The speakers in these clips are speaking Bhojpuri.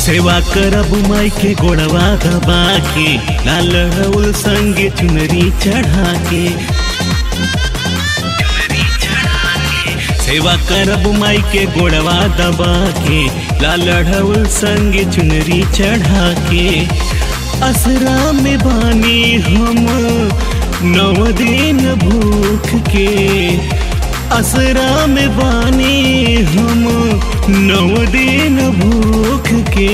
सेवा करब माई के गोड़वा दबा के लाल रउल संगे चुनरी चढ़ा के सेवा करब माई के गोड़वा दबा के लाल ढउल संगे चुनरी चढ़ा के असरा में बानी हम नौ दिन भूख के असरा में बानी हम नौ दिन भूख के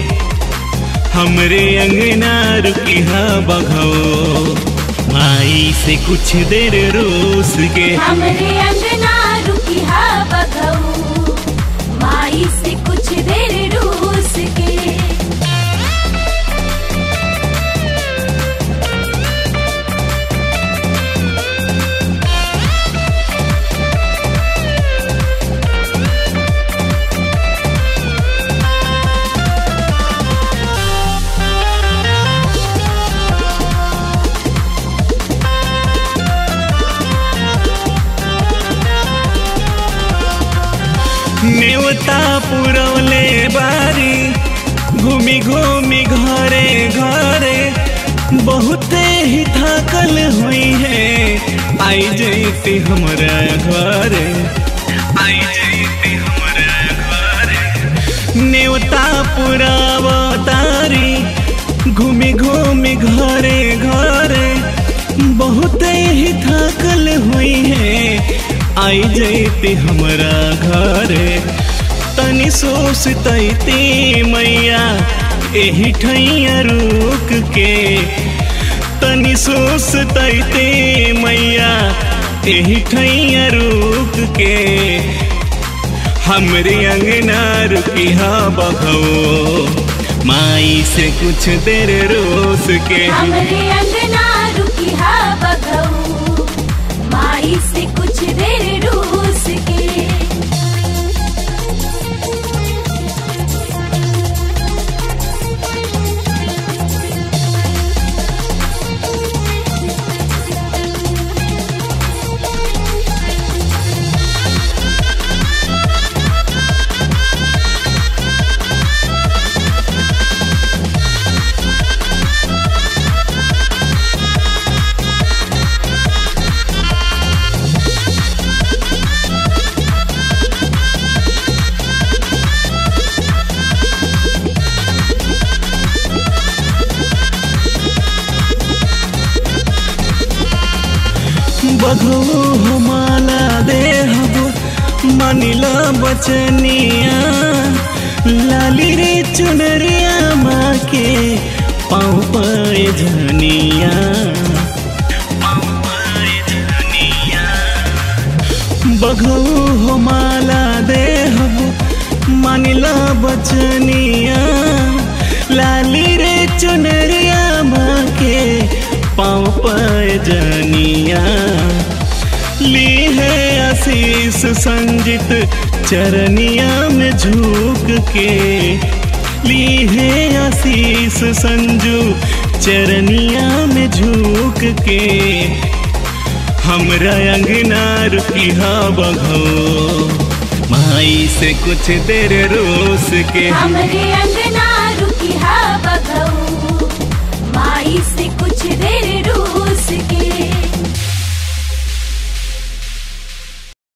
हमरे अंगना रुकिहा बघो माई से कुछ देर रोस के हमरे अंगना रुकी हा बघऊ माई से कुछ देर रूस के नेवता पुरवले बारी घूमी घूमी घरे घरे बहुते ही थाकल हुई है आई जैते हमरा घरे आई जैते हमरा घरे नेवता पुरावतारी घूमी घूमी घरे घरे बहुते ही थाकल हुई है आई जैती हमरा घरे तनी सोचती मैया एही ठैया रुक के तनी सोचती मैया एही ठैया रुक के हमरे अंगना रुकी हा बघो माई से कुछ देर रोस के हमरे अंगना रुकी हा बघऊ माई से कुछ देर रूस के बघो हमाला देहब मानिला बचनिया लाली रे चुनरिया माँ के पाँव पाए झनिया बघो हमाला देहब मानिला बचनिया लाली रे चुनरिया माँ के पाँव पाए जनिया ली है आशीष संजित चरनिया में झुक के ली है आशीष संजू चरनिया में झुक के हमरा अंगना रुकी हा बघो माई से कुछ देर रोस के हमरे अंगना